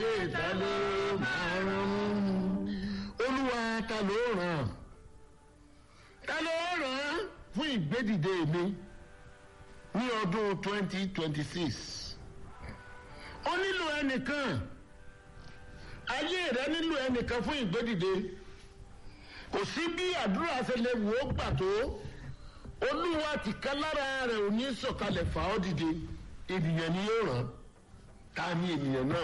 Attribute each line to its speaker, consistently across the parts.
Speaker 1: ìgbédìde ta ló máa rán olúwa ta ló ràn ta ló ràn fún ìgbédìde mi ní ọdún twenty twenty six ó nílò ẹnìkan ayé rẹ nílò ẹnìkan fún ìgbédìde kò sí bí àdúrà ṣe lè wò ó gbà tó olúwa ti ká lára rẹ ò ní sọ̀kalẹ̀ fà ọ́ dìde ènìyàn ni yóò ràn ta ni ènìyàn náà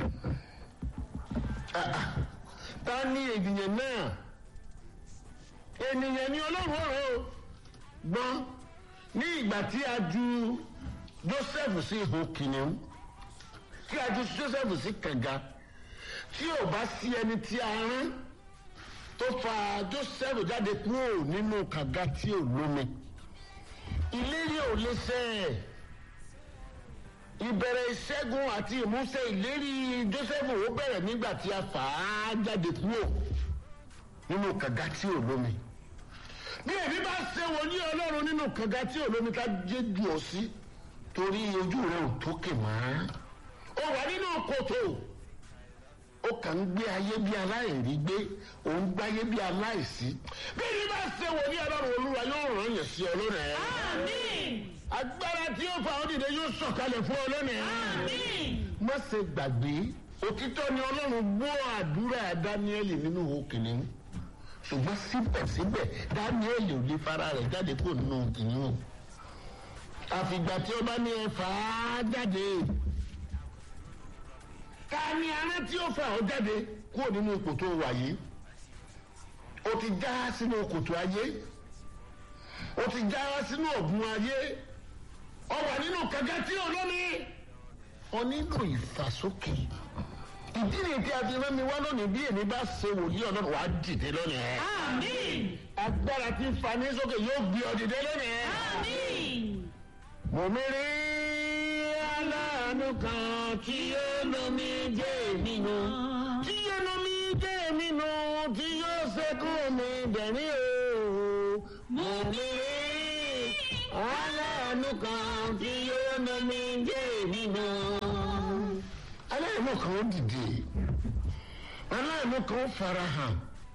Speaker 1: Ah, ah. ta ni ènìyàn náà ènìyàn ni ọlọ́run ọ̀rọ̀ o gbọ́n ní ìgbà tí a ju joseph sí ihò kìnìún tí a ju joseph sí kànga tí ò bá sí ẹni tí a rán tó fa joseph jáde kúrò nínú kànga tí ò lómi ìlérí ò lè ṣẹ ìbẹ̀rẹ̀ ìṣẹ́gun àti ìmúṣẹ ìlérí joseph ó bẹ̀rẹ̀ nígbà tí a fà á jáde kúrò nínú kànga tí ò lómi bí èmi bá ṣe wòlíì ọlọ́run nínú kànga tí ò lómi ká jẹ́ jù ọ́ sí torí ojú rẹ ò tókè mọ́ ó wà nínú kòtò ó kàn ń gbé ayé bí aláìrí gbé òun gbáyé bí aláìsí bí èmi bá ṣe wòlíì ọlọ́run olúwa yóò ràn yẹn sí ọ lónìí
Speaker 2: Àmín.
Speaker 1: agbára tí yóò fa òdìdẹ yóò sọ̀kalẹ̀ fún ọ lónìí
Speaker 2: Àmín.
Speaker 1: má ṣe gbàgbé òtítọ́ ni ọlọ́run gbọ́ àdúrà dáníẹ́lì nínú òkèlè ṣùgbọ́n síbẹ̀síbẹ̀ dáníẹ́lì ò lè fara rẹ̀ jáde kúrò nínú kìnìún àfìgbà tí ó bá ní ẹ fà á jáde ta ni ará tí ó fà ọ́ jáde kúrò nínú ipò tó wà yìí o ti já sínú kòtò ayé o ti já sínú ọ̀gbun ayé ọ wà nínú kànga tí ò lónìí ọ nílò ìfàsókè ìdí ni tí a fi rán mi wá lónìí bí èmi bá ṣe wòlíì ọlọ́run wàá dìde lónìí.
Speaker 2: Àmín.
Speaker 1: agbára tí ń fa ní sókè yóò gbé ọ dìde lónìí.
Speaker 2: Àmín.
Speaker 1: mo mi rí aláàánú kan tí yóò lomi jẹ́ mi nù tí yóò lomi jẹ́ mi nù tí yóò ṣẹ́kù mi dẹ̀rín o. mo mi rí aláàánú kan tí yóò lomi jẹ́ mi nù. aláàánú kan ó dìde aláàánú kan ó fara hàn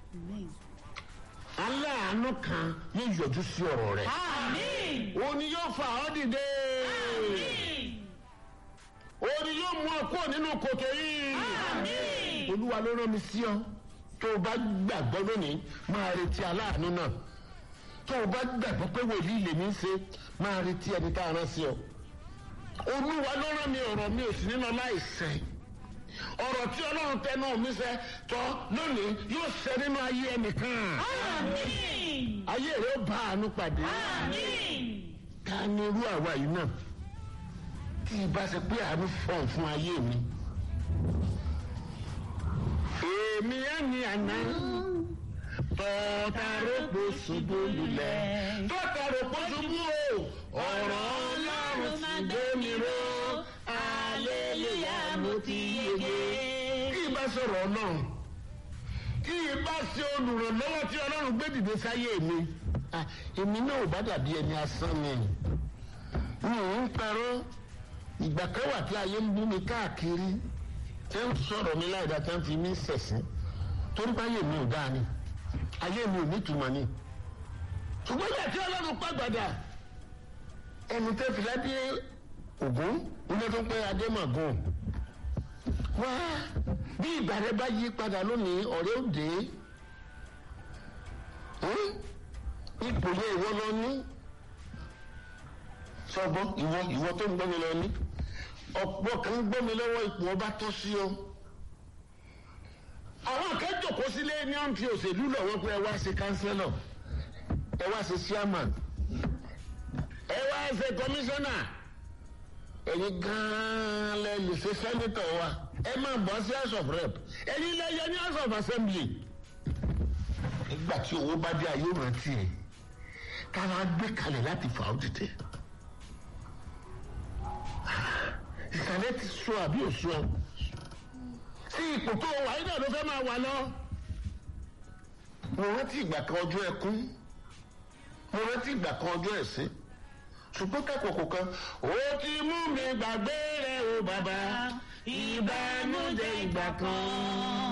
Speaker 1: aláàánú kan yóò yọjú sí ọ̀rọ̀ rẹ̀
Speaker 2: Àmín.
Speaker 1: òun ni yóò fà ọ́ dìde
Speaker 2: Àmín.
Speaker 1: òun ni yóò mú ọ kúrò nínú kòtò yìí
Speaker 2: Àmín.
Speaker 1: olúwa ló rán mi sí ọ tó o bá gbàgbọ́ lónìí máa retí aláàánú náà tó o bá gbàgbọ́ pé wòlíì lèmi ń ṣe máa retí ẹni tá a rán sí ọ olúwa ló rán mi ọ̀rọ̀ mi ò sí nínú láìsẹ̀ ọ̀rọ̀ tí ọlọ́run tẹnu mi sẹ́ tọ́ lónìí yóò ṣẹ nínú ayé ẹnìkan
Speaker 2: Àmín.
Speaker 1: ayé rẹ ó bá àánú pàdé
Speaker 2: Àmín.
Speaker 1: ká ní irú àwa yìí náà tí ìbá ṣe pé àánú fọ̀n fún ayé mi. èmi á ní àná tọ́tàrópò ṣubú lulẹ̀ tọ́tàrópò ṣubú o ọ̀rọ̀ ọlọ́run ti gbé mi ró aleluya mo ti yege. kí ìbá sọ̀rọ̀ ọlọ́run kí ìbá ṣe olùrànlọ́wọ́ tí ọlọ́run gbé dìde sáyé mi ah, èmi náà ò bá dàbí ẹni asán mi mi ò ń parọ́ ìgbà kan wà tí ayé ń bú mi káàkiri tí ń sọ̀rọ̀ mi láìda tí ń fi mí sẹ̀sìn torí pé ayé mi ò dáa ni ayé mi ò nítumọ̀ ni ṣùgbọ́n ìgbà tí ọlọ́run pàgbàdà ẹni tẹ́ fi ládé ògún nílé tó ń pẹ́ adémọ̀gùn wá bí ìgbà rẹ bá yí padà lónìí ọ̀rẹ́ òde ipò yẹ ìwọ lọ ní sọgbọ́ ìwọ ìwọ tó ń gbọ́ mi lọ ní ọ̀pọ̀ kan ń gbọ́ mi lọ́wọ́ ipò ọba tọ́ sí ọ. àwọn kan jòkó sílé ní ọ̀n fi òṣèlú lọ́wọ́ pé ẹ wá ṣe kánsẹ́lọ̀ ẹ wá ṣe chairman ẹ wá ṣe kọmíṣánná ẹ̀yin gan-an lẹ lè ṣe sẹ́nitọ̀ wa ẹ máa bọ́ sí house of rep ẹ̀yin lẹ yẹ ní house of assembly. nígbà tí owó bá dé ayé rántí ẹ kára gbé kalẹ̀ láti fà ó dìde ìsàlẹ̀ ti sọ àbí ò sọ sí ipò tó wà yín náà ló fẹ́ máa wà lọ. mo rántí ìgbà kan ọjọ́ ẹkún mo rántí ìgbà kan ọjọ́ ẹ̀sìn ṣùgbọ́n kákòókò kan ó ti mú mi gbàgbé rẹ̀ o bàbá ìbànújẹ́
Speaker 2: ìgbà kan.